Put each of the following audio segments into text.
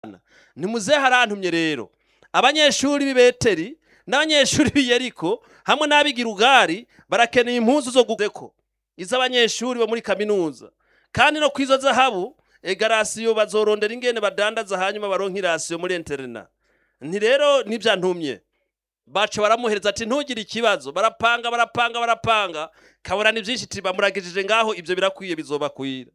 ntimuze harantumye rero abanyeshuri b'i beteri n'abanyeshuri b'i yeriko hamwe n'ab'i ugari barakeneye impuzu zo gukeko iz'abanyeshuri bo muri kaminuza kandi no kwizo zahabu egarasiyo bazorondera ingene badandaza hanyuma baronka irasiyo muri interina nti rero nivyantumye baca baramuhereza ati ntugire ikibazo barapanga barapanga barapanga kabona ni byinshi ati bamuragijije ngaho ibyo birakwiye bizobakwira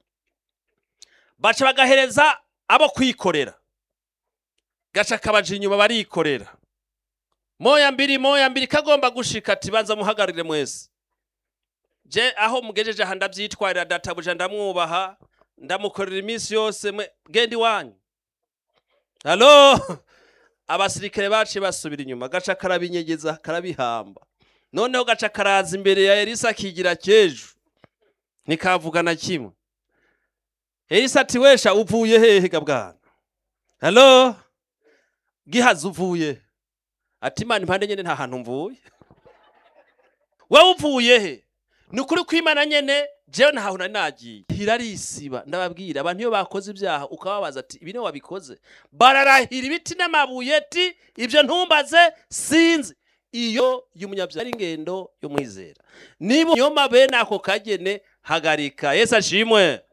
baca bagahereza abo kwikorera gaca kabaja inyuma barikorera moya mbiri moya mbiri kagomba gushika ati banza muhagarire mwese je aho mugejeje aha ndavyitwarira databuja ndamwubaha ndamukorera iminsi yose mwe genda iwanyu halo abasirikare baciye basubira inyuma gaca karabinyegeza karabihamba noneho gaca karaza imbere ya elisa akigira kejo ntikavuga na kimwe elisa ati wesha uvuye hehe ga bwana halo gihazi uvuye ati imana impande nyene nta hantu mvuye wowe uvuye he ni ukuri kw'imana nyene jewe ntaho nari nagiye hirarisiba ndababwira abantu iyo bakoze ibyaha ukababaza ati ibi niwe wabikoze bararahira ibiti n'amabuye ti ibyo ntumbaze sinzi iyo y'umunyabyaha ari ingendo y'umwizera niba nyoma bene ako kagene hagarika yesu ashimwe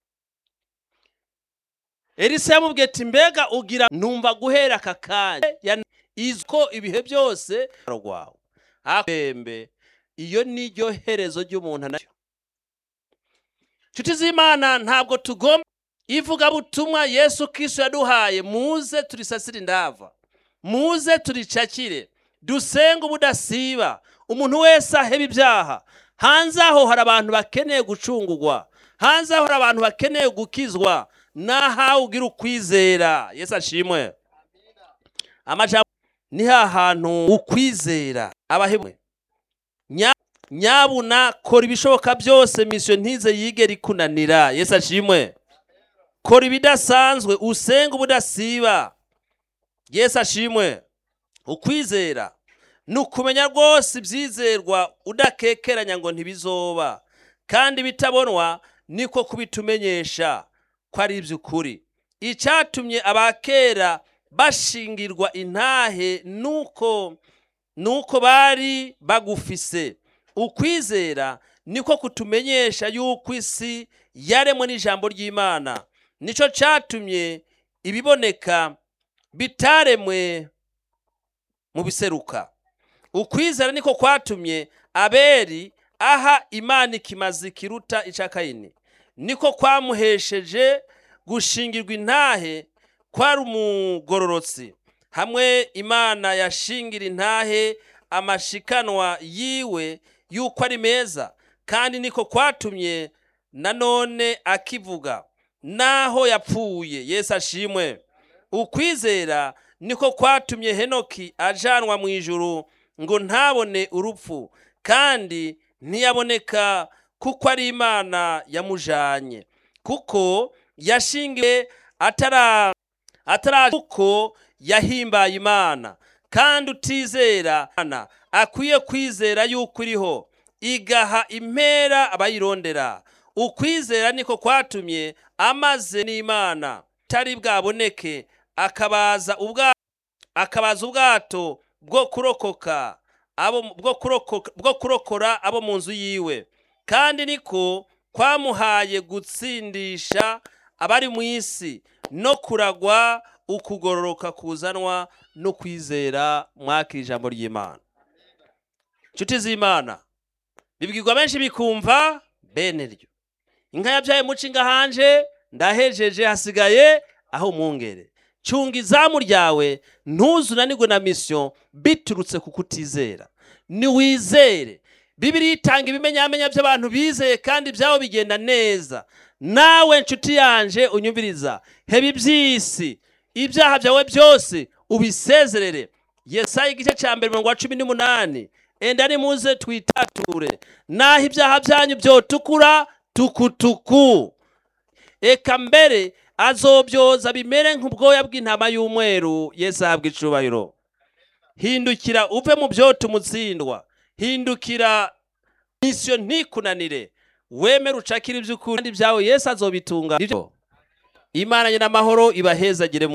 elisa yamubwiye ati mbega ugira numva guhera aka kanya iziko ibihe byose rwawe akwembe iyo niryo herezo ry'umuntu nacyo nshuti z'imana ntabwo tugomba ivugabutumwa yesu kristo yaduhaye muze turisasire indava muze turicakire dusenge ubudasiba umuntu wese aheba ibyaha hanze aho hari abantu bakeneye gucungurwa hanze aho hari abantu bakeneye gukizwa nahawe ugira ukwizera yesu ashimwe amajambo ni hantu ukwizera abahemwe nyabuna kora ibishoboka byose misiyo ntize yigera ikunanira yesu ashimwe kora ibidasanzwe usenga ubudasiba yesu ashimwe ukwizera ni ukumenya rwose ibyizerwa udakekeranya ngo ntibizoba kandi bitabonwa niko kubitumenyesha ko ari iby'ukuri icyatumye abakera bashingirwa intahe nuko nuko bari bagufise ukwizera niko kutumenyesha yuko isi yaremwe n'ijambo ry'imana nicyo cyatumye ibiboneka bitaremwe mu biseruka ukwizera niko kwatumye aberi aha imana ikimazi kiruta icya kayini niko kwamuhesheje gushingirwa intahe kwari umugororotsi hamwe imana yashingira intahe amashikanwa yiwe yuko ari meza kandi niko kwatumye nanone akivuga naho yapfuye yesu ashimwe ukwizera niko kwatumye henoki ajanwa mu ijuru ngo ntabone urupfu kandi ntiyaboneka kuko ari imana yamujanye kuko yashingiwe atara atara kuko yahimbaye imana kandi utizera akwiye kwizera yuko iriho igaha impera abayirondera ukwizera niko kwatumye amaze n'imana tari bwaboneke akabaza ubwato akabaza ubwato bwo kurokoka abo bwo kurokoka bwo kurokora abo mu nzu yiwe kandi niko kwamuhaye gutsindisha abari mu isi no kuragwa ukugororoka kuzanwa no kwizera mwaka ijambo ry'imana inshuti z'imana bibwirwa benshi bikumva bene ryo inka yabyaye mucinga hanje ndahejeje hasigaye aho umwungere cunga izamu ryawe ntuzunanirwe na misiyo biturutse ku kutizera niwizere bibiri itanga ibimenyamenya by'abantu bizeye kandi ibyabo bigenda neza nawe nshuti yanje unyumviriza heba iby'isi ibyaha byawe byose ubisezerere yesaya igice cya mbere mirongo cumi n'umunani enda nimuze twitature naho ibyaha byanyu byotukura tukutuku eka mbere azobyoza bimere nk'ubwoya bw'intama y'umweru yesu ahabwa icubahiro hindukira uve mu byoto umutsindwa hindukira misiyo ntikunanire wemere ucakire iby'ukuri kandi ibyawe yesu azobitunga imana nyina amahoro ibahezagire